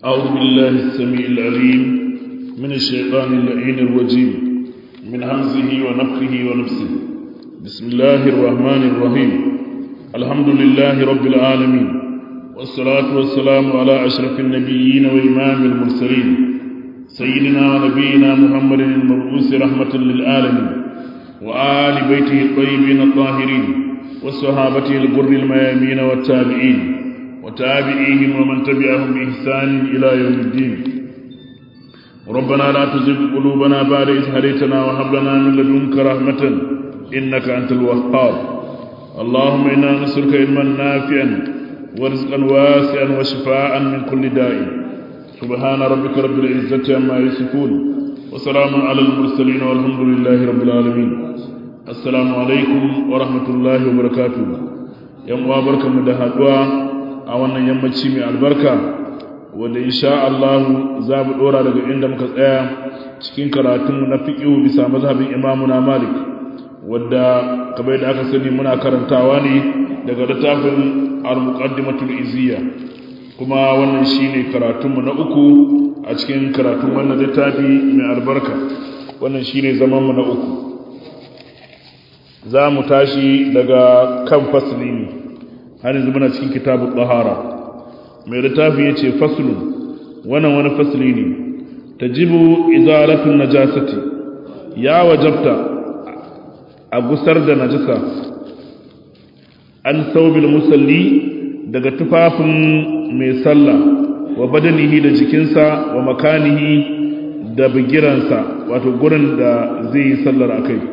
أعوذ بالله السميع العليم من الشيطان اللعين الرجيم من همزه ونفخه ونفسه بسم الله الرحمن الرحيم الحمد لله رب العالمين والصلاة والسلام على أشرف النبيين وإمام المرسلين سيدنا ونبينا محمد المبعوث رحمة للعالمين وآل بيته الطيبين الطاهرين وصحابته الغر الميامين والتابعين وتابعيهم ومن تبعهم بإحسان إلى يوم الدين ربنا لا تزغ قلوبنا بعد إذ هديتنا وهب لنا من لدنك رحمة إنك أنت الوهاب اللهم إنا نسألك علما نافعا ورزقا واسعا وشفاء من كل داء سبحان ربك رب العزة عما يصفون وسلام على المرسلين والحمد لله رب العالمين السلام عليكم ورحمة الله وبركاته يوم وبركة مدهدوا a wannan yammaci mai albarka wanda insha Allah za mu dora daga inda muka tsaya cikin karatunmu na fiqh bisa mazhabin Imam na Malik wanda kamar da aka sani muna karantawa ne daga littafin Al-Muqaddimatul Izziya kuma wannan shine karatunmu na uku a cikin karatun wannan littafi mai albarka wannan shine zaman mu na uku za mu tashi daga kan fasli ne har yanzu muna cikin kitabun ɗahara mai littafi ya ce fasulun wannan wani fasuli ne ta jibu izalatun najasati ya wajabta a gusar da najasa an saubil musalli daga tufafin mai sallah wa badanihi da jikinsa wa makanihi da bigiransa wato gurin da zai yi sallar a kai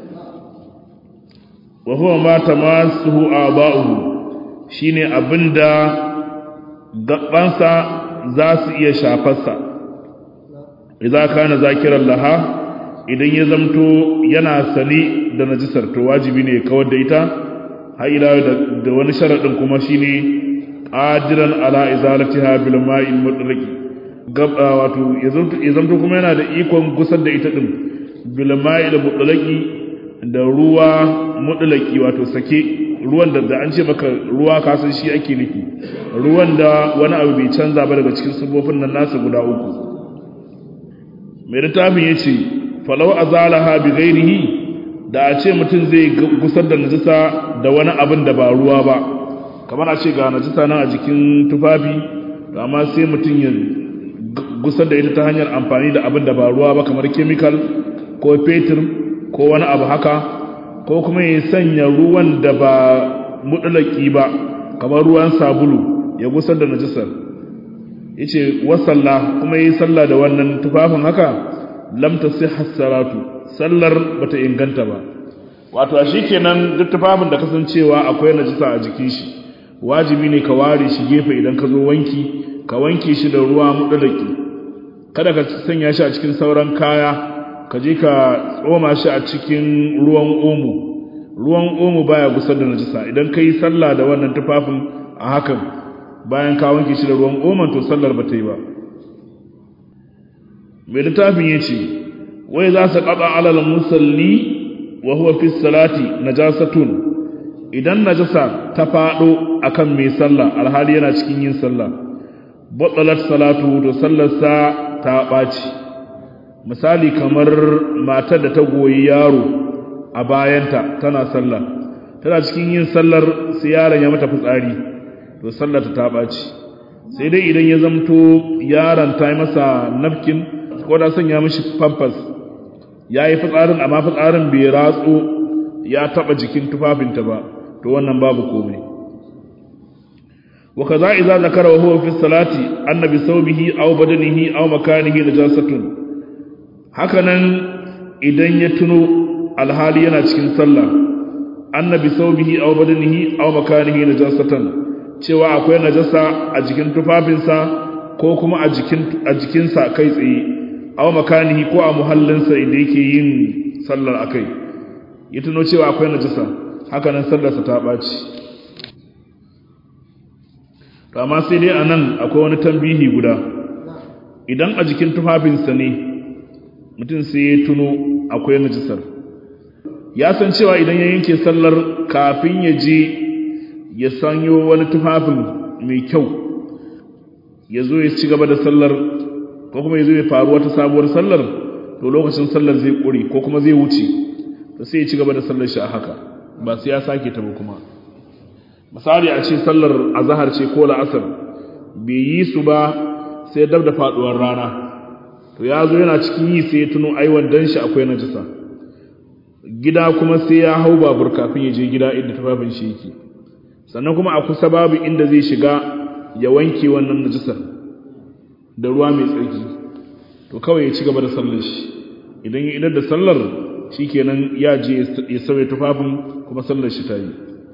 wa huwa ma tamasuhu aba'uhu shine abinda gabansa za su iya shafarsa idan kana zakiran laha idan ya zamto yana sani da najisar to wajibi ne kawar da ita har ila da wani sharadin kuma shine qadiran ala izalatiha bil ma'il mutlaqi gaba wato ya zamto kuma yana da ikon gusar da ita din bil ma'il mutlaqi da ruwa mutlaqi wato sake ruwan da an ce maka ruwa kasan shi ake nufi ruwan da wani abu bai canza ba daga cikin sabobin nan nasa guda uku mai littafin ya ce falau a zalaha bi gairihi da a ce mutum zai gusar da najisa da wani abin da ba ruwa ba kamar a ce ga najisa nan a jikin tufafi amma sai mutum ya gusar da ita ta hanyar amfani da abin da ba ruwa ba kamar kemikal ko fetur ko wani abu haka ko kuma ya sanya ruwan da ba mutulaki ba kamar ruwan sabulu ya gusar da najisar yace wasalla kuma yi sallah da wannan tufafin haka lam tasihha salatu sallar bata inganta ba wato a shikenan duk tufafin da kasancewa akwai najisa a jikin shi wajibi ne ka ware shi gefe idan ka zo wanki ka wanke shi da ruwa mutulaki kada ka sanya shi a cikin sauran kaya ka je ka tsoma shi a cikin ruwan omo ruwan omo baya gusar da najisa idan ka yi sallah da wannan tufafin a hakan bayan ka wanke shi da ruwan oman to sallar ba ta yi ba mai littafin ya ce wai za su kaɓa alal musalli wa huwa fi salati najasatun idan najasa ta faɗo akan mai sallah alhali yana cikin yin sallah batsalat salatu to sallarsa ta ɓaci misali kamar matar da ta goyi yaro a bayanta tana sallah tana cikin yin sallar sai yaron ya mata fitsari to sallar ta ɓaci sai dai idan ya zamto yaron ta yi masa nafkin ko da sanya mishi pampers ya yi fitsarin amma fitsarin bai ratso ya taɓa jikin tufafinta ba to wannan babu komai wa kaza idza zakara wa huwa fi salati annabi sawbihi aw badanihi aw makanihi najasatun hakanan idan ya tuno alhali yana cikin sallah annabi saubihi aw badanihi aw makanihi najasatan cewa akwai najasa a jikin tufafinsa ko kuma a jikin a jikinsa kai tsaye aw makanihi ko a muhallinsa inda yake yin sallar akai ya tuno cewa akwai najasa hakanan sallarsa ta baci to amma sai dai anan akwai wani tambihi guda idan a jikin tufafinsa ne mutum sai ya tuno akwai najisar ya san cewa idan ya yanke sallar kafin ya je ya sanyo wani tufafin mai kyau ya zo ya ci gaba da sallar ko kuma ya zo ya faru wata sabuwar sallar to lokacin sallar zai ƙuri ko kuma zai wuce to sai ya ci gaba da sallar shi a haka ba sai ya sake ta ba kuma misali a ce sallar azahar ce ko la'asar bai yi su ba sai dab da faduwar rana to ya zo yana cikin yi sai ya tuno aiwan dan shi akwai najisa gida kuma sai ya hau babur kafin ya je gida inda tufafin shi yake sannan kuma a kusa babu inda zai shiga ya wanke wannan najisar da ruwa mai tsarki to kawai ya ci gaba da sallar shi idan ya idar da sallar shikenan ya je ya sauya tufafin kuma sallar shi ta yi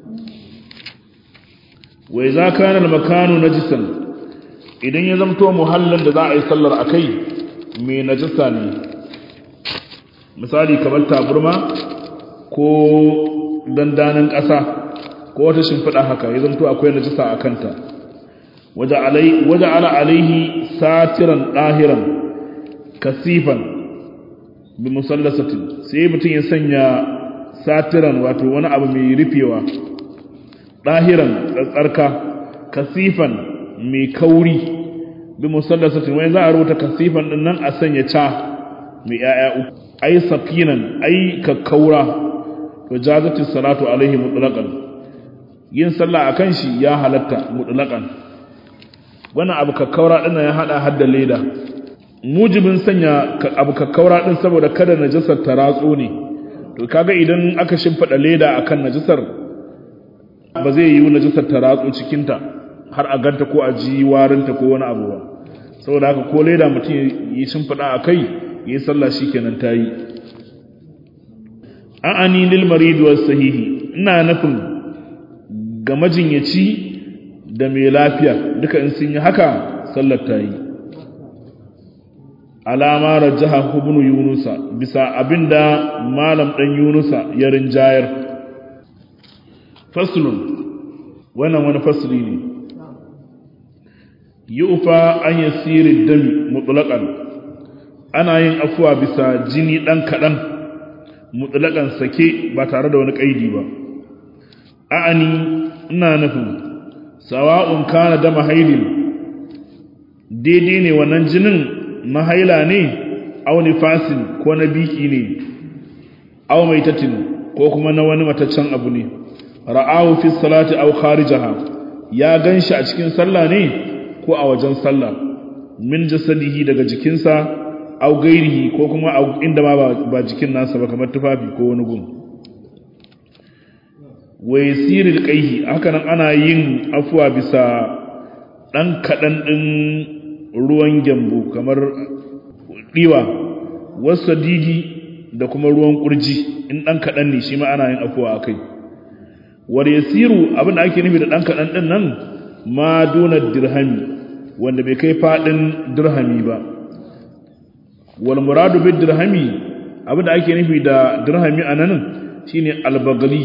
wa idza kana al-makanu najisan idan ya zamto muhallin da za a yi sallar akai mai najisa ne misali kamar taburma ko dandanin ƙasa ko wata shimfiɗa haka ya zamto akwai najisa a kanta waje ala alaihi satiran ɗahiran kasifan bi musallasatin sai mutum ya sanya satiran wato wani abu mai rufewa ɗahiran tsatsarka kasifan mai kauri bi musallasatin wani za a rubuta kasifan ɗin nan a sanya ca mai ‘ya'ya uku ai safinan ai kakkaura to jazati salatu alaihi mutlaqan yin sallah akan shi ya halatta mutlaqan wannan abu kakkaura din ya hada hadda leda mujibin sanya abu kakkaura din saboda kada najasar ta ratso ne to kaga idan aka shimfida leda akan najasar ba zai yi najasar ta ratso cikin ta har a ganta ko a ji warinta ko wani abu ba saboda haka ko leda mutum yi shimfida akai yi sallah shikenan tayi a'ani lil marid was sahihi ina nufin ga majinyaci da mai lafiya duka in sun yi haka sallar tayi alama rajaha ibn yunusa bisa abinda malam dan yunusa ya rinjayar faslun wannan wani fasli ne yufa an yasiri dami mutlaqan ana yin afuwa bisa jini ɗan kaɗan mutlaƙan sake ba tare da wani ƙaidi ba a'ani ina nufin sawa'un kana da mahailin daidai ne wannan jinin na haila ne au nifasin ko na biki ne au maitatin ko kuma na wani mataccen abu ne ra'ahu fi salati au kharijaha ya ganshi a cikin sallah ne ko a wajen sallah min jasadihi daga jikinsa au gairihi ko kuma inda ma ba jikin nasa ba kamar tufafi ko wani gun wa yasiril qaihi haka nan ana yin afuwa bisa dan kadan din ruwan gyambo kamar diwa wasadidi da kuma ruwan kurji in dan kadan ne shi ma ana yin afuwa akai war yasiru abin da ake nufi da dan kadan din nan ma duna dirhami wanda bai kai fadin dirhami ba wal muradu bid dirhami abinda ake nufi da dirhami anan shine albagali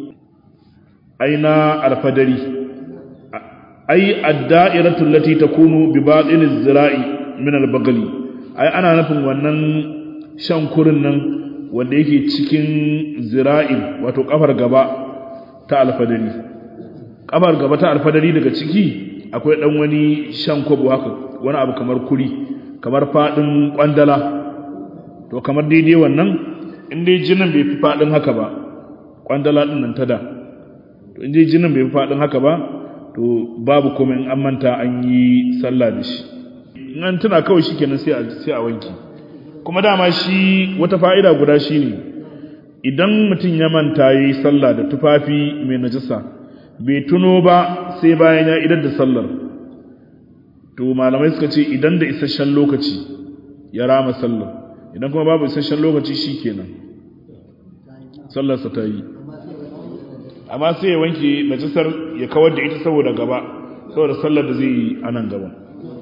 aina alfadari ai ad-da'iratu allati takunu bi batin az-zira'i min albagali ai ana nufin wannan shan kurin nan wanda yake cikin zira'i wato kafar gaba ta alfadari kafar gaba ta alfadari daga ciki akwai dan wani shan kwabo haka wani abu kamar kuri kamar fadin kwandala to kamar daidai wannan in dai jinin bai fi fadin haka ba kwandala din nan ta da to in dai jinin bai fi fadin haka ba to babu kuma in an manta an yi sallah da shi in an tuna kawai shikenan sai a sai a wanki kuma dama shi wata fa'ida guda shine idan mutum ya manta yi sallah da tufafi mai najasa bai tuno ba sai bayan ya idar da sallar to malamai suka ce idan da isasshen lokaci ya rama sallar idan kuma babu isasshen lokaci shi kenan sallarsa ta yi amma sai ya wanke najisar ya kawar da ita saboda gaba saboda sallar da zai yi a nan gaba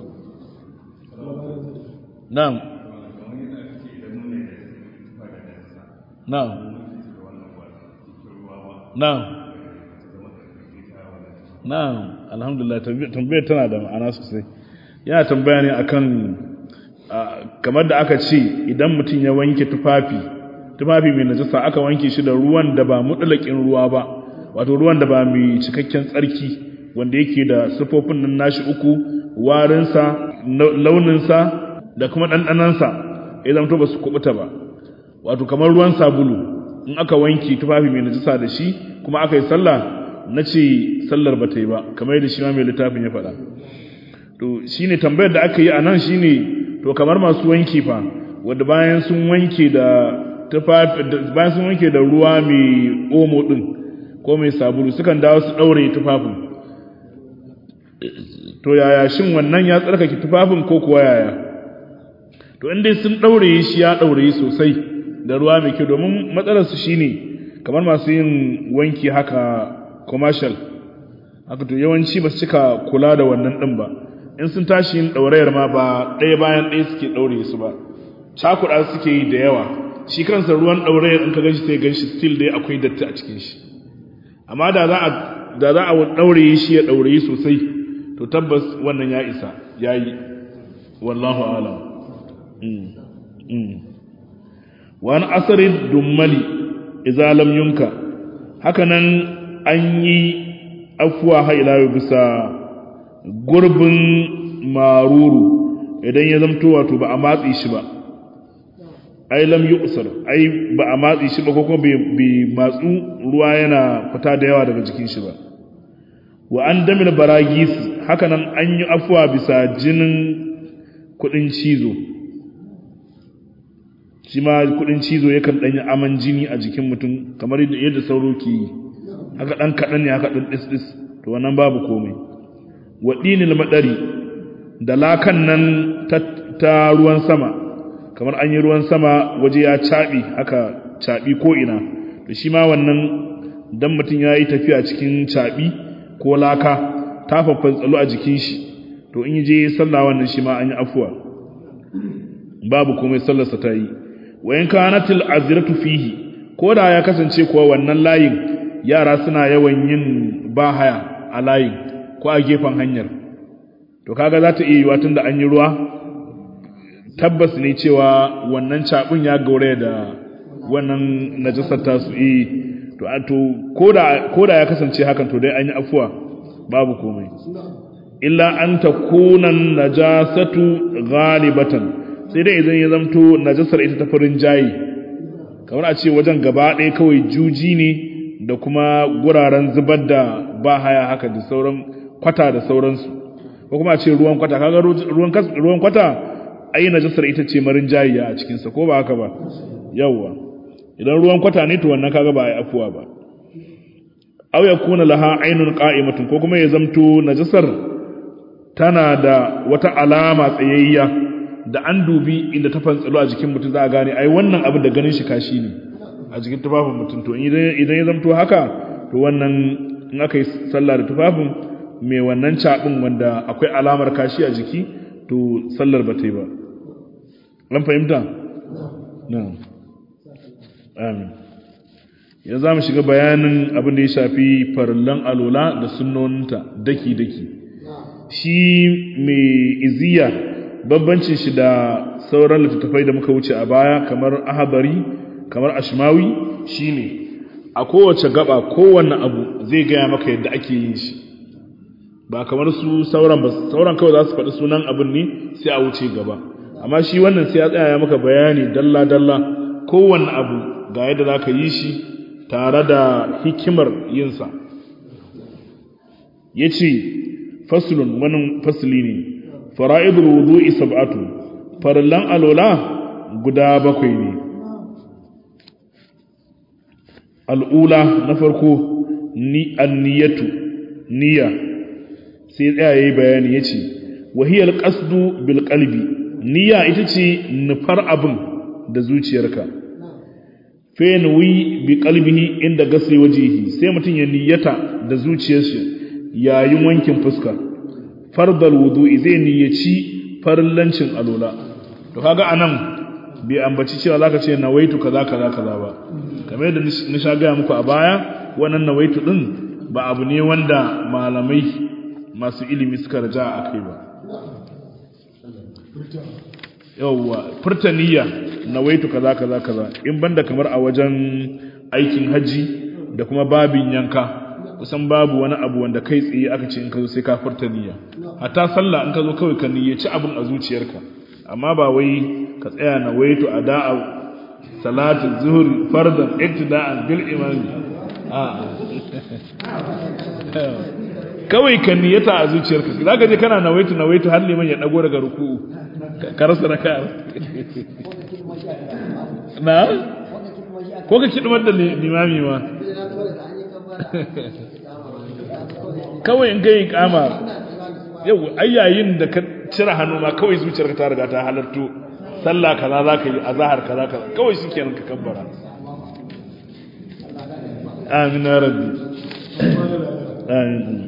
na'am na'am na'am na'am alhamdulillah tambayar tana da ma'ana sosai yana tambaya ne akan kamar da aka ce idan mutum ya wanke tufafi tufafi mai najasa aka wanke shi da ruwan da ba mutlaƙin ruwa ba wato ruwan da ba mai cikakken tsarki wanda yake da sifofin nan nashi uku warinsa launinsa da kuma ɗanɗanansa ya zamto ba su kubuta ba wato kamar ruwan sabulu in aka wanke tufafi mai najisa da shi kuma aka yi sallah na ce sallar ba ta yi ba kamar yadda shi ma mai littafin ya faɗa to shine tambayar da aka yi a nan shine to kamar masu wanki fa wadda bayan sun wanke da tufafi bayan sun wanke da ruwa mai omo din ko mai sabulu sukan dawo su daure tufafin to yaya shin wannan ya tsarkake tufafin ko kuwa yaya to inda sun daure shi ya daure sosai da ruwa mai kyau domin matsalar su shine kamar masu yin wanki haka commercial haka to yawanci ba su cika kula da wannan din ba in sun tashi yin daurayar ma ba ɗaya bayan ɗaya suke daure su ba cakuɗa suke yi da yawa shi kansa ruwan ɗaurayar in ka ganshi sai ganshi still dai akwai datti a cikin shi amma da za a da za a ɗaure shi ya ɗaure sosai to tabbas wannan ya isa ya yi wallahu alam wani asarin dummali idza lam yunka hakanan an yi afuwa hailawa bisa gurbin maruru idan ya zamto wato ba a matsi shi ba ai lam yuqsar ai ba a matsi shi ba ko kuma bai matsu ruwa yana fita da yawa daga jikin shi ba wa an damil baragis haka nan an yi afuwa bisa jinin kudin cizo shi ma kudin cizo yakan danyi aman jini a jikin mutum kamar yadda sauro ke yi haka dan kadan ne haka dan dis dis to wannan babu komai wa dinil madari da lakan nan ta ruwan sama kamar an yi ruwan sama waje ya caɓi haka caɓi ko ina to shi ma wannan dan mutum ya yi tafiya cikin caɓi ko laka ta faffan tsalo a jikin shi to in yi je sallah wannan shi ma an yi afuwa babu komai sallarsa ta yi wayan kanatil aziratu fihi ko da ya kasance kuwa wannan layin yara suna yawan yin bahaya a layin ko a gefen hanyar to kaga za ta iya yiwa tunda an yi ruwa tabbas ne cewa wannan cabin ya gaure da wannan najasar tasu eh to to koda koda ya kasance hakan to dai an yi afuwa babu komai illa an takuna najasatu ghalibatan sai dai idan ya zamto najasar ita ta farin jayi kamar a ce wajen gaba ɗaya kawai juji ne da kuma guraren zubar da ba haya haka da sauran kwata da sauransu ko kuma a ce ruwan kwata kaga ruwan kwata ai najasar ita ce marin jayiya a cikinsa ko ba haka ba yawwa idan ruwan kwata ne to wannan kaga ba ai afuwa ba aw yakuna laha aynun qa'imatun ko kuma ya zamto najasar tana da wata alama tsayayya da an dubi inda ta fantsalo a jikin mutum za a gane ai wannan abin da ganin shi kashi ne a jikin tufafin mutum to idan ya zamto haka to wannan in aka yi sallah da tufafin mai wannan cabin wanda akwai alamar kashi a jiki to sallar ba ta yi ba an fahimta? na amin ya za mu shiga bayanin abin da ya shafi farallan alola da sunnoninta daki-daki shi mai iziya babbancin shi da sauran littattafai da muka wuce a baya kamar ahabari kamar ashmawi shine a kowace gaba kowanne abu zai gaya maka yadda ake yin shi ba kamar su sauran ba sauran kawai za su faɗi sunan abin ne sai a wuce gaba amma shi wannan sai ya tsaya ya maka bayani dalla dalla kowanne abu ga yadda za ka yi shi tare da hikimar yinsa ya ce fasulun wani fasuli ne fara'idul wudu'i sab'atu farallan alola guda bakwai ne al'ula na farko ni anniyatu niyya sai tsaya yayi bayani yace wahiyal qasdu bil qalbi niyya ita ce nufar abin da zuciyarka fa yanwi bi qalbihi inda gasli wajihi sai mutun ya niyyata da zuciyarsa yayin wankin fuska fardal wudu'i zai niyyaci farillancin alola to kaga anan bai ambaci cewa zaka ce nawaitu kaza kaza kaza ba kamar yadda ni sha ga muku a baya wannan nawaitu din ba abu ne wanda malamai masu ilimi suka raja a kai ba yawwa furtaniya nawaitu kaza kaza kaza in banda kamar a wajen aikin haji da kuma babin yanka kusan babu wani abu wanda kai tsaye aka ce in ka zo sai ka furta niyya hatta sallah in ka zo kawai ka niyyaci abin a zuciyarka amma ba wai ka tsaya na waitu ada'a salatu zuhri fardan iktida'an bil imami a kawai ka niyyata a zuciyarka zaka je kana nawaitu nawaitu har liman ya dago daga ruku'u ka rasa raka na ko ka kidmar da limami ma kawai in kai kama yau ayyayin da ka cire hannu ma kawai zuciyarka ta riga ta halarto sallah kaza za ka yi a zahar kaza kaza kawai shi kenan ka kabbara amin ya rabbi amin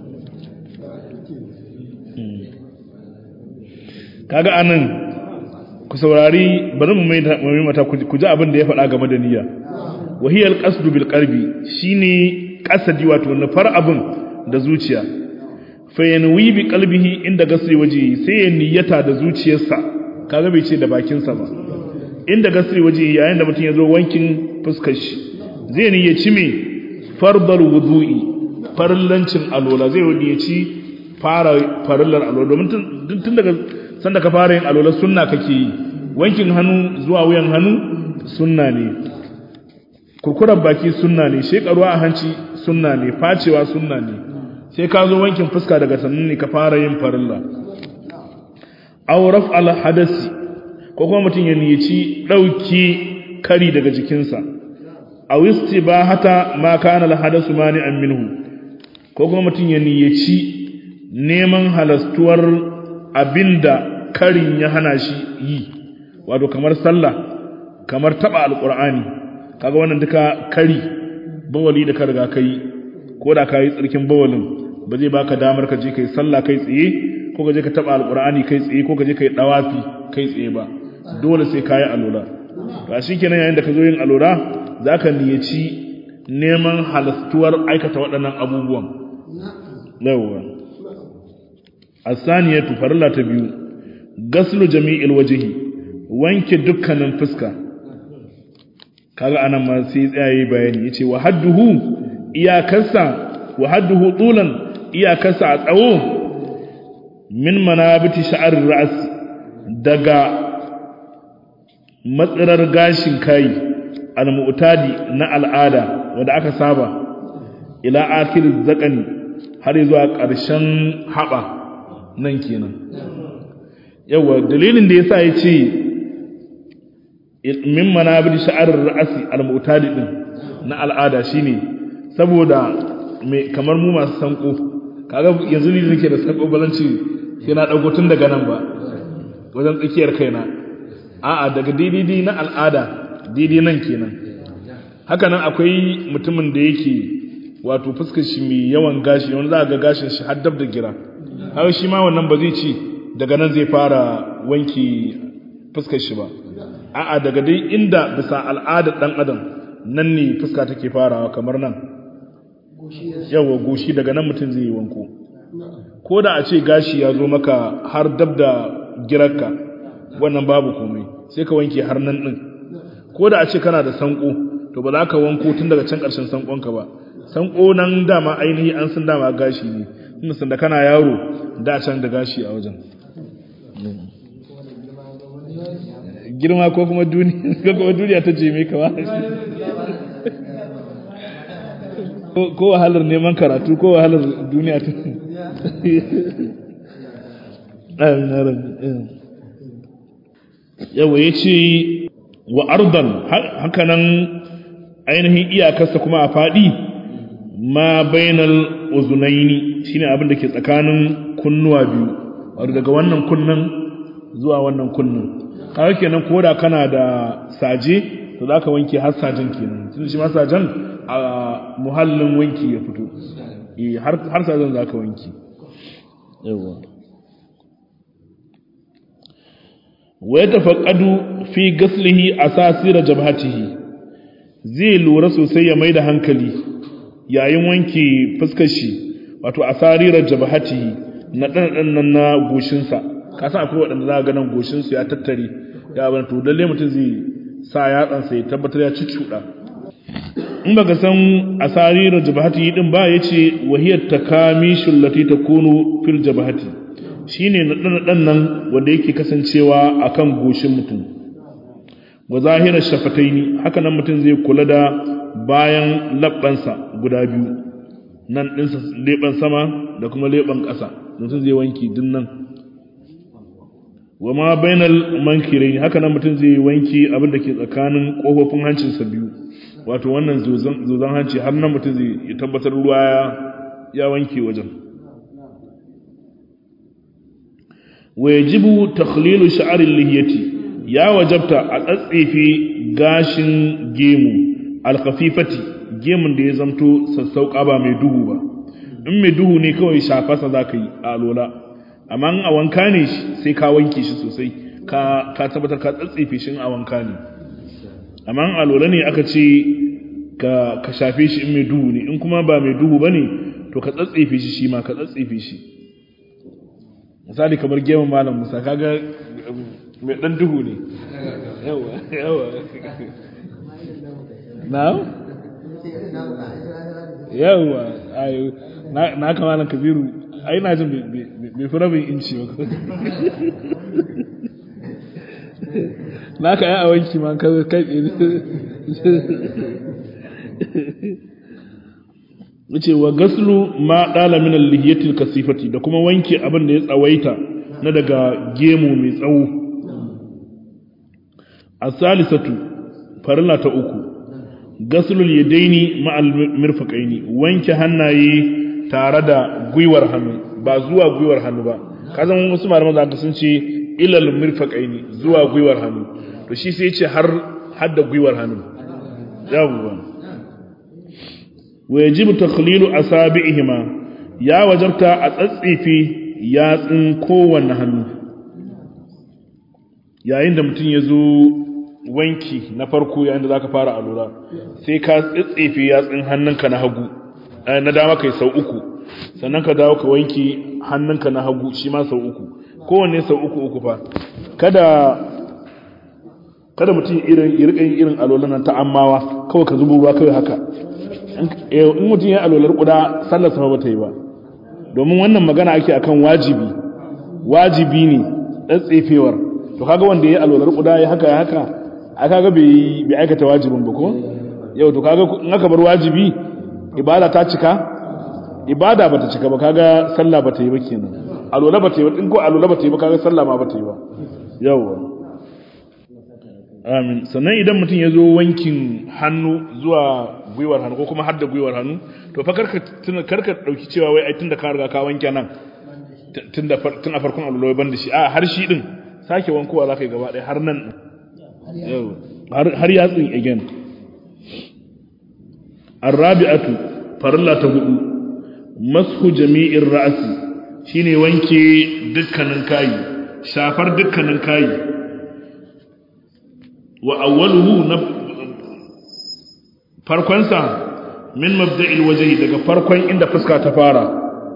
kaga anan ku saurari bari mu mai mata ku ji abin da ya faɗa game da niyya wahiyar qasdu bil qalbi shine qasadi wato nufar abin da zuciya fa yanwi bi qalbihi inda gasri waje sai ya niyyata da zuciyarsa kaga bai ce da bakinsa ba inda gasri waje yayin da mutum ya zo wankin fuskar shi zai niyyaci me fardal wudu'i farillancin alola zai niyyaci fara farillar alola domin tun daga sanda ka fara yin alola sunna kake yi wankin hannu zuwa wuyan hannu sunna ne kurkurar baki sunna ne shekaruwa a hanci sunna ne facewa sunna ne sai ka zo wankin fuska daga sannan ne ka fara yin farilla aw raf'al hadasi ko kuma mutum ya niyaci dauki kari daga jikinsa aw istibahata ma kana al hadasu mani'an minhu ko kuma mutum ya niyaci neman halastuwar abinda karin ya hana shi yi wato kamar sallah kamar taba alqur'ani kaga wannan duka kari bawali da ka riga kai ko da kai tsarkin bawalin ba zai baka damar ka je kai sallah kai tsaye ko ka je ka taba alqur'ani kai tsaye ko ka je kai dawafi kai tsaye ba dole sai kai alola to shikenan yayin da ka zo yin alola zaka niyaci neman halastuwar aikata waɗannan abubuwan yawa asaniyatu farilla ta biyu gaslu jami'il wajhi wanke dukkanin fuska kaga anan ma sai tsayaye bayani yace wa hadduhu iyakarsa wa hadduhu tulan iyakarsa a tsawo min manabiti sha'ar ra's daga matsirar gashin kai al-mu'tadi na al'ada wanda aka saba ila akhir zakani har zuwa ƙarshen haba nan kenan yawa dalilin da yasa yace min manabiti sha'ar ra'si al-mu'tadi din na al'ada shine saboda mai kamar mu masu sanko kaga yanzu ni nake da sanko balanci sai na dago tun daga nan ba wajen tsakiyar kaina a'a daga daidai na al'ada daidai nan kenan haka nan akwai mutumin da yake wato fuskar shi mai yawan gashi wani za ga gashin shi har dab da gira har shi ma wannan ba zai ci daga nan zai fara wanki fuskar shi ba a'a daga dai inda bisa al'adar dan adam nan ne fuska take farawa kamar nan yawa goshi daga nan mutum zai yi wanko ko da a ce gashi ya zo maka har dab da girarka wannan babu komai sai ka wanke har nan din ko da a ce kana da sanko to ba za ka wanko tun daga can ƙarshen sankonka ba sanko nan dama ainihi an san dama gashi ne tunda sanda kana yaro da can da gashi a wajen girma ko kuma duniya ta je mai kawa ko wahalar neman karatu ko wahalar duniya ta yawa ya ce wa ardan hakanan ainihin iyakarsa kuma a faɗi ma bainal uzunaini shine abin da ke tsakanin kunnuwa biyu wato daga wannan kunnan zuwa wannan kunnan kawai kenan ko da kana da saje to za ka wanke har sajen kenan tun shi ma sajen a muhallin wanki ya fito har sajen za ka wanki yawa wa ya tafaƙadu fi gaslihi a sasira jabhatihi zai lura sosai ya mai da hankali yayin wanke fuskar shi wato a sarirar jabhatihi na ɗanɗan nan na goshinsa kasan akwai waɗanda za a ganin goshinsu ya tattare ya abin to lalle mutum zai sa yatsansa ya tabbatar ya ci cuɗa in baka san asarirar jabahati din ba yace wahiyat takamishul lati takunu fil jabahati shine nadan nan wanda yake kasancewa akan goshin mutum wa zahirar shafataini haka nan mutum zai kula da bayan labbansa guda biyu nan ɗinsa leɓen sama da kuma leɓen ƙasa mutum zai wanki din nan wa ma bainal mankirai haka nan mutum zai wanki abin da ke tsakanin ƙofofin hancinsa biyu wato wannan zozon hanci har nan mutum zai tabbatar ruwa ya wanke wajen wa yajibu takhlilu sha'aril lihiyati ya wajabta a tsatsefe gashin gemu alkhafifati gemun da ya zamto sassauƙa ba mai duhu ba in mai duhu ne kawai shafasa za ka yi a alola amma a wanka ne sai ka wanke shi sosai ka tabbatar ka tsatsefe shi a wanka ne amma a alola ne aka ce ka shafe shi in mai duhu ne in kuma ba mai duhu ba ne to ka tsatsefe shi shi ma ka tsatsefe shi misali kamar gemun malam musa kaga mai dan duhu ne yawa yawa na yawa ayo na kama nan kabiru ai na jin bai fi rabin inci ba na ka yi a wanki ma ka kai wuce wa gaslu ma dala min al-lihiyatil kasifati da kuma wanke abin da ya tsawaita na daga gemu mai tsawo as-salisatu farilla ta uku gaslul yadaini ma'al mirfaqaini wanke hannaye tare da gwiwar hannu ba zuwa gwiwar hannu ba kazan wasu malaman zaka sun ce ilal mirfaqaini zuwa gwiwar hannu to shi sai ce har har da gwiwar hannu yawwa wa yajibu takhlilu asabi'ihima ya wajabta a tsatsefe yatsun kowanne hannu yayin da mutum ya zo wanki na farko yayin da zaka fara alura sai ka tsitsefe yatsun hannunka na hagu na dama kai sau uku sannan ka dawo ka wanki hannunka na hagu shi ma sau uku kowanne sau uku uku fa kada kada mutum irin irkin irin alolan nan ta ammawa kawai ka zubo ruwa kawai haka in mutum ya alolar kuda sallar sama bata yi ba domin wannan magana ake akan wajibi wajibi ne tsatsefewar to kaga wanda ya alolar kuda ya haka ya haka a kaga bai aikata wajibin ba ko yau to kaga in aka bar wajibi ibada ta cika ibada bata cika ba kaga sallah bata yi ba kenan alola bata yi ba in ko alola bata yi ba kaga sallah ma bata yi ba yawa amin sannan idan mutum ya zo wankin hannu zuwa gwiwar hannu ko kuma har da gwiwar hannu to fa karka karka dauki cewa wai ai tunda ka riga ka wanke nan tun da tun a farkon alola ban da shi a har shi din sake wankowa za ka yi gaba ɗaya har nan har yatsun again arrabi'atu farilla ta hudu mashu jami'in ra'asi shine wanke dukkanin kayi shafar dukkanin kayi wa awwaluhu na farkonsa min mabda'il wajhi daga farkon inda fuska ta fara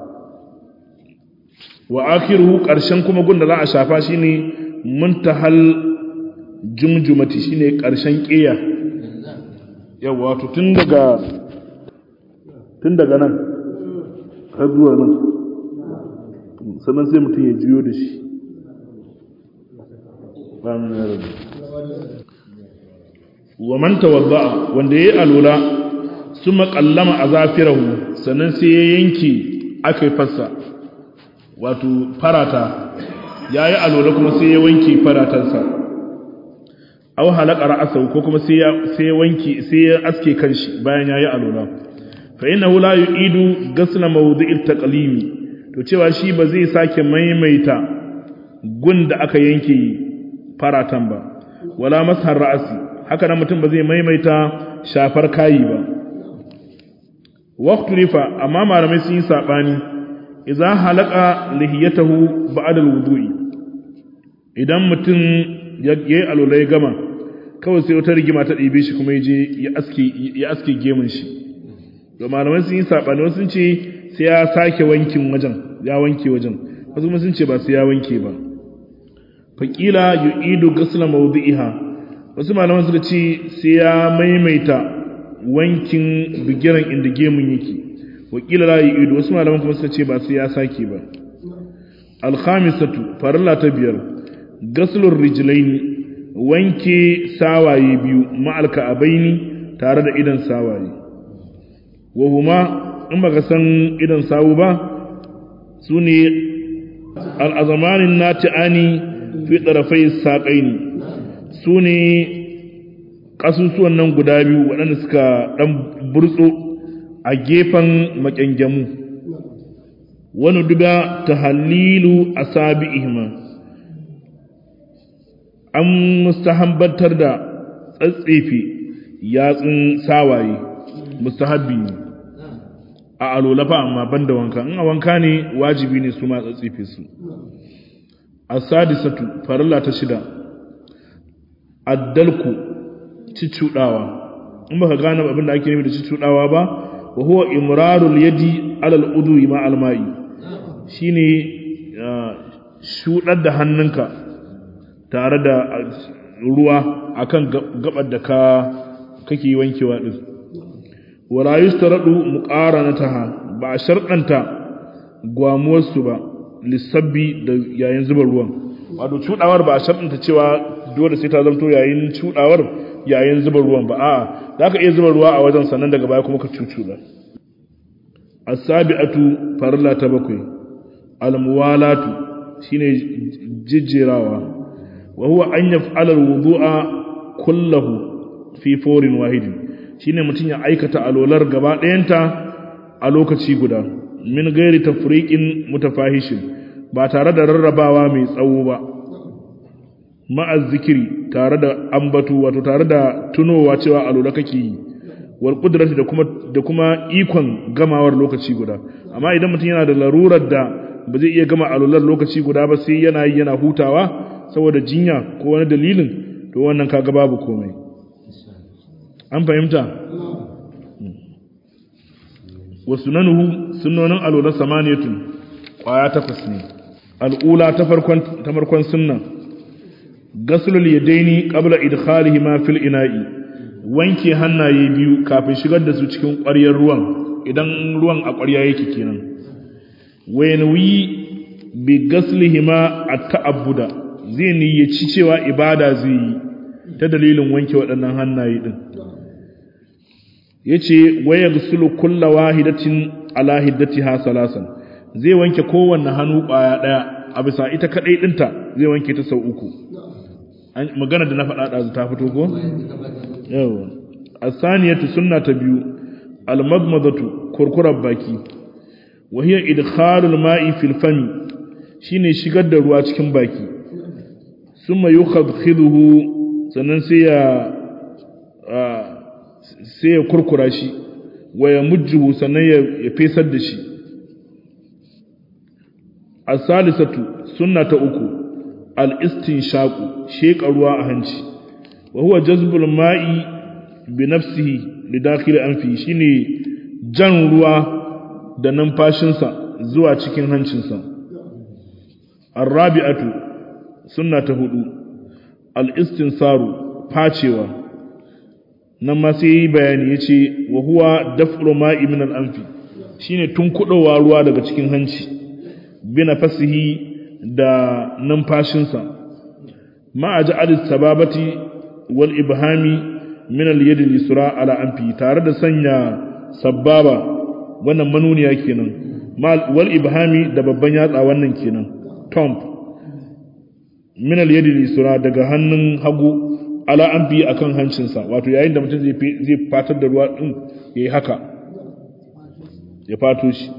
wa akhiruhu karshen kuma gunda za a shafa shine muntahal jumjumati shine karshen kiya yawa wato tun daga tun daga nan har zuwa nan sannan sai mutum ya juyo da shi amin ya rabbi wa man tawadda wanda yayi alula suma qallama azafirahu sannan sai ya yanke akai fassa wato farata yayi alula kuma sai ya wanke faratansa aw halaka ra'sahu ko kuma sai ya sai wanke sai ya aske kanshi bayan yayi alula fa innahu la yu'idu ghasla mawdi'it taqlimi to cewa shi ba zai sake maimaita gun da aka yanke faratan ba wala mashar ra'si haka nan mutum ba zai maimaita shafar kayi ba waqtu rifa amma malamai sun yi sabani idza halaka lihiyatahu ba'da alwudu'i idan mutum ya yi alolai gama kawai sai wata rigima ta ɗibe shi kuma yaje ya aske ya aske gemun shi to malamai sun yi sabani wasu sun ce sai ya sake wankin wajen ya wanke wajen wasu kuma sun ce ba sai ya wanke ba faqila yu'idu ghusla mawdi'iha wasu malaman suka ce sai ya maimaita wankin bigiran inda gemun yake wakila la yi ido wasu malaman kuma suka ce ba sai ya sake ba alkhamisatu farilla ta biyar gaslur rijlaini wanke sawaye biyu ma'al ka'abaini tare da idan sawaye wa huma in baka san idan sawu ba sune al'azamanin nati'ani fi tsarafai saƙaini su ne ƙasusuwan nan guda biyu waɗanda suka ɗan burtso a gefen makyangamu wani duba ta halilu a sabi ihima an mustahambantar da tsatsefe yatsun sawaye mustahabbi ne a alolafa amma ban da wanka in a wanka ne wajibi ne su ma tsatsefe su asadisatu farilla ta shida addalku cicudawa in baka gane abin da ake nufi da cicudawa ba wa huwa imrarul yadi alal udwi ma almai shine shudar da hannunka tare da ruwa akan gabar da ka kake wankewa din wala yustaradu muqaranataha ba sharɗanta gwamuwarsu ba lissabbi da yayin zuba ruwan wato cudawar ba a sharɗanta cewa dole sai ta zamto yayin cudawar yayin zuba ruwan ba a'a za ka iya zuba ruwa a wajen sannan daga baya kuma ka cucuda as-sabi'atu farla ta bakwai al-muwalatu shine jijjerawa wa huwa an yaf'ala al-wudu'a kullahu fi fawrin wahidin shine mutum ya aikata alolar gaba ɗayanta a lokaci guda min gairi tafriqin mutafahishin ba tare da rarrabawa mai tsawo ba ma'az zikiri tare da ambatu wato tare da tunowa cewa alola kake yi wal qudrati da kuma da kuma ikon gamawar lokaci guda amma idan mutum yana da larurar da ba zai iya gama alolar lokaci guda ba sai yana yi yana hutawa saboda jinya ko wani dalilin to wannan kaga babu komai an fahimta wa sunanuhu sunnonin alola samaniyatun kwaya takwas ne al'ula ta farkon ta farkon sunna gaslul yadaini qabla idkhalihi ma fil ina'i wanke hannaye biyu kafin shigar da su cikin ƙwaryar ruwan idan ruwan a ƙwarya yake kenan wayanwi bi gaslihima at-ta'abbuda zai niyyaci cewa ibada zai yi ta dalilin wanke waɗannan hannaye din yace waya gusulu kullu wahidatin ala hiddatiha salasan zai wanke kowanne hannu ƙwaya ɗaya a bisa ita kadai dinta zai wanke ta sau uku magana da na faɗa ɗazu ta fito ko yawa asaniyatu sunna ta biyu almadmadatu kurkurar baki wa hiya idkhalul ma'i fil fami shine shigar da ruwa cikin baki summa yukhadhiduhu sannan sai ya sai ya kurkura shi wa ya mujjuhu sannan ya fesar da shi as-salisatu sunna ta uku al-istinshaqu sheka ruwa a hanci wa huwa jazbul ma'i bi nafsihi li dakhil anfi shine jan ruwa da numfashinsa zuwa cikin hancinsa ar-rabi'atu sunna ta hudu al-istinsaru facewa nan ma sai yi bayani ya ce wa huwa daf'ul ma'i min al-anfi shine tunkudowa ruwa daga cikin hanci bina fasihi da numfashinsa ma a ja'al sababati wal ibhami min al-yad al-yusra ala anfi tare da sanya sababa wannan manuniya kenan wal ibhami da babban yatsa wannan kenan tomb min al-yad al-yusra daga hannun hagu ala an biyi a kan hancinsa wato yayin da mutum zai fatar da ruwa ɗin ya yi haka ya fato shi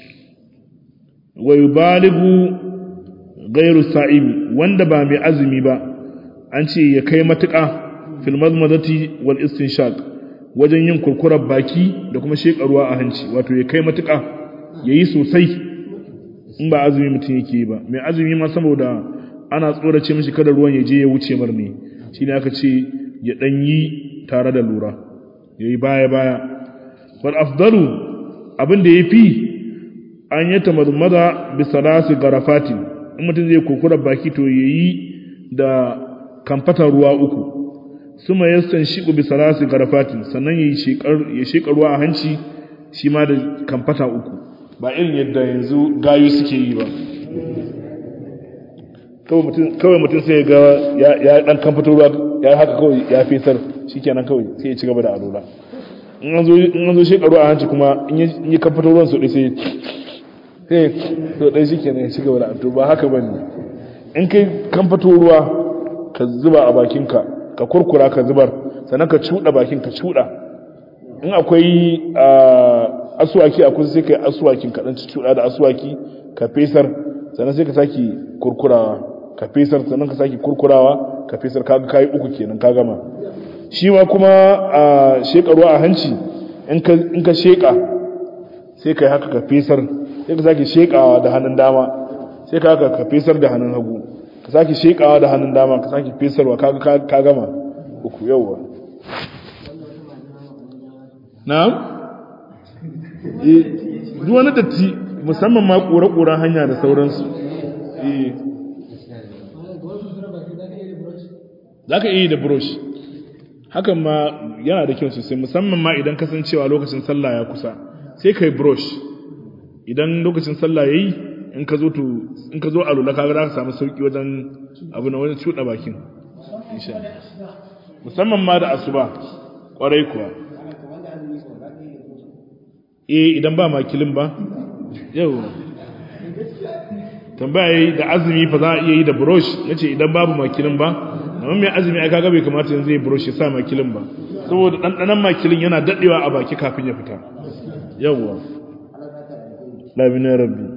wai baligu gairu sa'imi wanda ba mai azumi ba an ce ya kai matuƙa filmar mazati wal istinshaq wajen yin kurkurar baki da kuma sheƙa ruwa a hanci wato ya kai matuƙa ya yi sosai in ba azumi mutum yake yi ba mai azumi ma saboda ana tsorace mishi kada ruwan ya je ya wuce mar ne shi ne aka ce ya ɗan yi tare da lura ya yi baya-baya wal afdalu abin da ya fi an yi ta mazmada bisa nasu garafati in mutum zai kurkurar baki to ya yi da kamfatar ruwa uku suma yastan shiqu bi salasi garafatin sannan yayi shekar ya sheka ruwa a hanci shi ma da kamfata uku ba irin yadda yanzu gayu suke yi ba kawai mutum sai ga ya dan kamfata ruwa ya haka kawai ya fesar shikenan kawai sai ya ci gaba da alola in an zo in an zo sheka ruwa a hanci kuma in yi kamfata ruwan su sai sai to dai shikenan ya ci gaba da alola ba haka bane in kai kamfato ruwa ka zuba a bakinka ka kurkura ka zubar sannan ka cuɗa bakin ka cuɗa in akwai asuwaki a kusa sai ka yi asuwakin kaɗan cuɗa da asuwaki ka fesar sannan sai ka sake kurkurawa ka fesar sannan ka sake kurkurawa ka fesar kaga kayi uku kenan ka gama shi ma kuma a sheƙa ruwa a hanci in ka sheƙa sai ka yi haka ka fesar sai ka sake sheƙawa da hannun dama sai ka haka ka fesar da hannun hagu ka sake shekawa da hannun dama ka sake fesarwa ka gama uku yauwa na'am duk wani datti musamman ma kura-kura hanya da sauransu za ka iya da brush hakan ma yana da kyau sosai musamman ma idan kasancewa lokacin sallah ya kusa sai ka yi brush idan lokacin sallah ya yi in ka zo to in ka zo a lula kaga za ka samu sauki wajen abu na wajen cuɗa bakin musamman ma da asuba kwarai kuwa eh idan ba makilin ba yau tambaya da azumi fa za a iya yi da brush nace idan babu makilin ba amma mai azumi ai kaga bai kamata yanzu ya brush ya sa makilin ba saboda dandanan makilin yana dadewa a baki kafin ya fita yawwa labina rabbi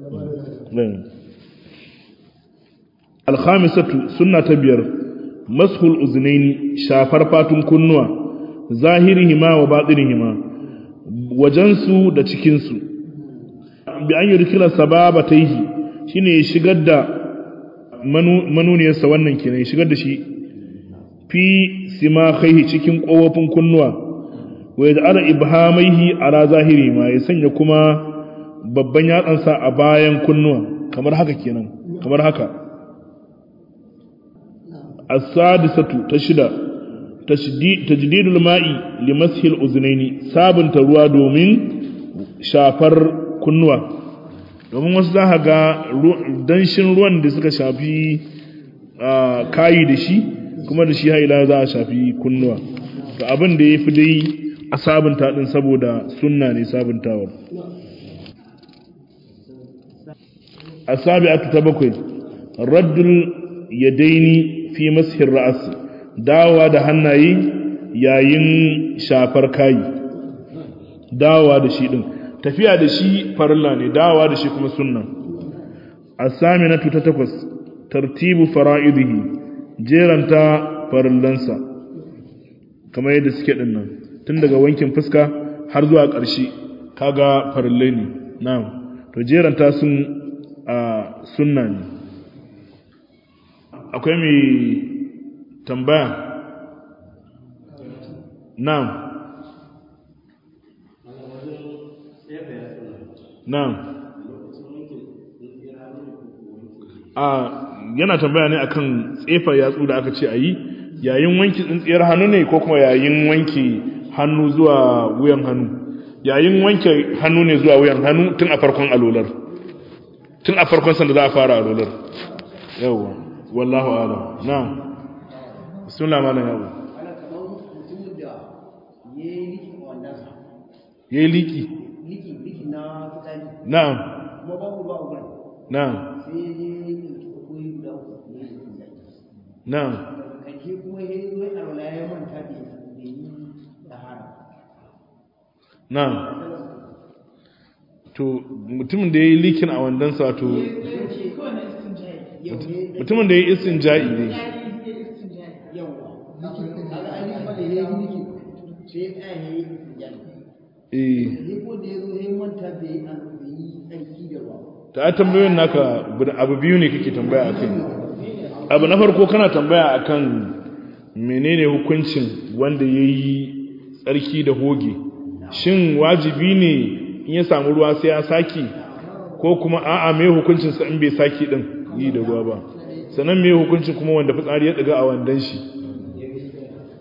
alkhamisatu sunna ta biyar mashul uznaini shafar fatun kunnuwa zahirihima wa batinihima wajensu da cikinsu bi an yurkila sababataihi shine ya shigar da manuniyarsa wannan kenan ya shigar da shi fi simakhaihi cikin kofofin kunnuwa wa yaj'ala ibhamaihi ala zahiri ma ya sanya kuma babban yatsansa a bayan kunnuwa kamar haka kenan kamar haka as-sadisatu ta shida tajdidul ma'i limashil uznaini sabunta ruwa domin shafar kunnuwa domin wasu za ga danshin ruwan da suka shafi kayi da shi kuma da shi haila za a shafi kunnuwa to abin da ya fi dai a sabunta din saboda sunna ne sabuntawar asabi'atu ta bakwai raddul yadaini fi mashir ra'as dawa da hannaye yayin shafar kayi dawa da shi din tafiya da shi farilla ne dawa da shi kuma sunna asaminatu ta takwas tartibu fara'idihi jeranta farillansa kamar yadda suke din nan tun daga wankin fuska har zuwa ƙarshe kaga farillai ne na'am to jeranta sun a sunna ne akwai mai tambaya na'am na'am a yana tambaya ne akan tsefa yatsu da aka ce a yi yayin wanki tsintsiyar hannu ne ko kuma yayin wanki hannu zuwa wuyan hannu yayin wanke hannu ne zuwa wuyan hannu tun a farkon alolar tun a farkon sanda za a fara alolar yawwa wallahu alam na'am bismillah malam yawo yayi liki liki liki na fitsari na'am kuma babu ruwa a gurin na'am sai ya ɗauki koyi guda uku ne ya yi na'am kake kuma ya yi zuwa alwala ya manta da yi tahara na'am to mutumin da yayi likin a wandansa to mutumin da yayi istinja'i ne yawa kaga an yi mana ya yi liki sai ya tsaya ya yi jani eh sai ko da ya zo ya manta da yi an da yi tsarki da ruwa ta a tambayoyin naka guda- abu biyu ne kake tambaya akai abu na farko kana tambaya akan menene hukuncin wanda yayi tsarki da hoge shin wajibi ne in ya samu ruwa sai ya saki ko kuma a'a me hukuncin sa in bai saki din yi da ruwa ba sannan me hukuncin kuma wanda fitsari ya daga a wandan shi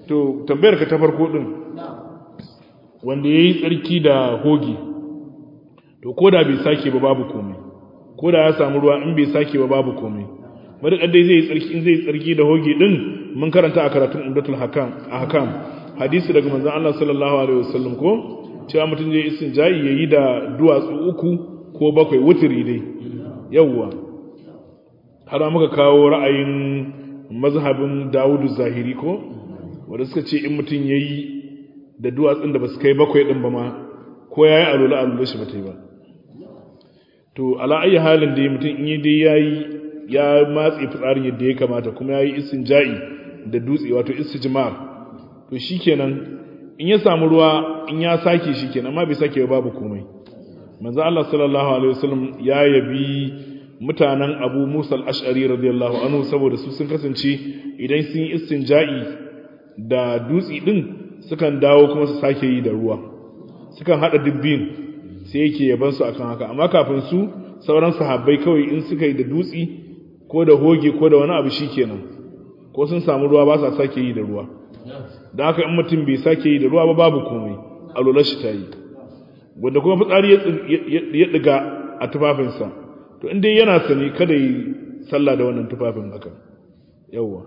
to tambayar ka ta farko din wanda yayi tsarki da hogi to koda bai sake ba babu komai koda ya samu ruwa in bai sake ba babu komai madakar dai zai tsarki in zai tsarki da hogi din mun karanta a karatun umdatul hakam ahkam hadisi daga manzon Allah sallallahu alaihi wasallam ko cewa mutum zai istinja'i yayi da duwatsu uku ko bakwai wutiri dai yawwa har muka kawo ra'ayin mazhabin Dawudu Zahiri ko wanda suka ce in mutum yayi da duwatsun da basu kai bakwai din ba ma ko yayi alula alula shi bata yi ba to ala ayi halin da mutum in yi dai yayi ya matse fitsarin yadda ya kamata kuma yayi istinja'i da dutse wato istijmar to shikenan in ya samu ruwa in ya sake shikenan amma bai sake babu komai manzo Allah sallallahu alaihi wasallam ya yabi mutanen Abu Musa al-Ash'ari radiyallahu anhu saboda su sun kasance idan sun yi istinja'i da dutsi din sukan dawo kuma su sake yi da ruwa sukan hada dubbin sai yake yaban su akan haka amma kafin su sauran sahabbai kawai in suka yi da dutsi ko da hoge ko da wani abu shikenan ko sun samu ruwa ba sa sake yi da ruwa da haka in mutum bai sake yi da ruwa ba babu komai alolar shi ta yi wanda kuma fitsari ya ɗiga a tufafinsa to inda yana sani kada yi sallah da wannan tufafin haka yawwa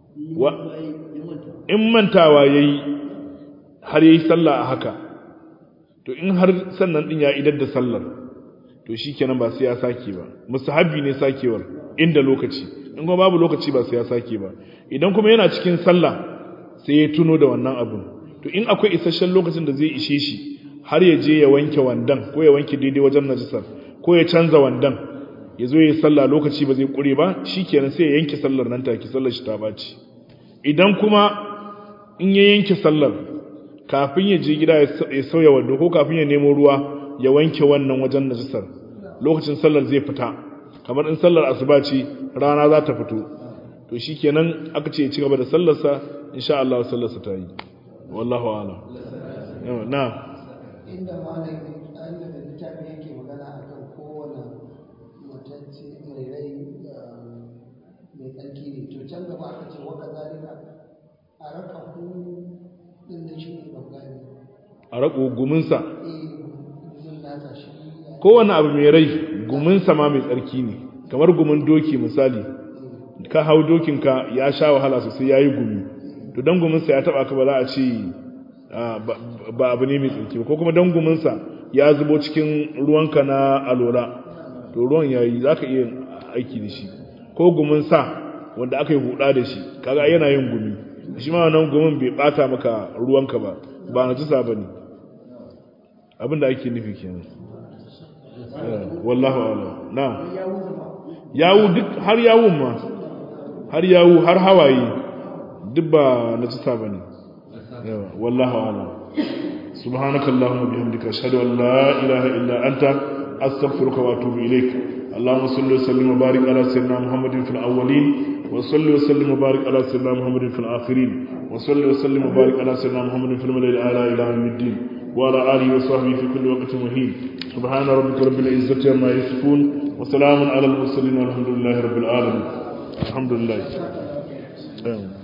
in mantawa ya yi har ya yi sallah a haka to in har sannan ɗin ya idar da sallar to shi kenan ba sai ya sake ba musahabi ne sakewar inda lokaci in kuma babu lokaci ba sai ya sake ba idan kuma yana cikin sallah sai ya tuno da wannan abun to in akwai isasshen lokacin da zai ishe shi har ya je ya wanke wandan ko ya wanke daidai wajen najisar ko ya canza wandan ya zo ya sallah lokaci ba zai kure ba shikenan sai ya yanke sallar nan take sallar shi ta baci idan kuma in ya yanke sallar kafin ya je gida ya sauya wando ko kafin ya nemo ruwa ya wanke wannan wajen najisar lokacin sallar zai fita kamar in sallar asuba ce rana za ta fito to shikenan aka ce ya ci gaba da sallarsa insha Allah sallarsa ta yi wallahu a'lam na inda malamin Allah da littafi yake magana akan kowane matacce mai rai mai tsarki ne to can gaba aka ce waka zalika a raka ku din da shi ne ban gane a rako guminsa eh gumin nasa shi kowane abu mai rai guminsa ma mai tsarki ne kamar gumin doki misali ka hau dokinka ya sha wahala sosai ya yi gumi to don guminsa ya taba ka ba za a ce ba abu ne mai tsarki ba ko kuma don guminsa ya zubo cikin ruwanka na alola to ruwan ya yi za ka iya aiki da shi ko guminsa wanda aka yi huda da shi kaga yana yin gumi shi ma wannan gumin bai bata maka ruwanka ba ba na jisa ba ne abinda ake nufi kenan wallahu ala na yawu duk har yawun ma har yawu har hawaye duk ba na jisa ba ne والله أعلم سبحانك اللهم وبحمدك أشهد أن لا إله إلا أنت أستغفرك وأتوب إليك اللهم صل وسلم وبارك على سيدنا محمد في الأولين وصل وسلم وبارك على سيدنا محمد في الآخرين وصل وسلم وبارك على سيدنا محمد في الملأ الأعلى إلى يوم الدين وعلى آله وصحبه في كل وقت مهين سبحان ربك رب العزة عما يصفون وسلام على المرسلين والحمد لله رب العالمين الحمد لله آمين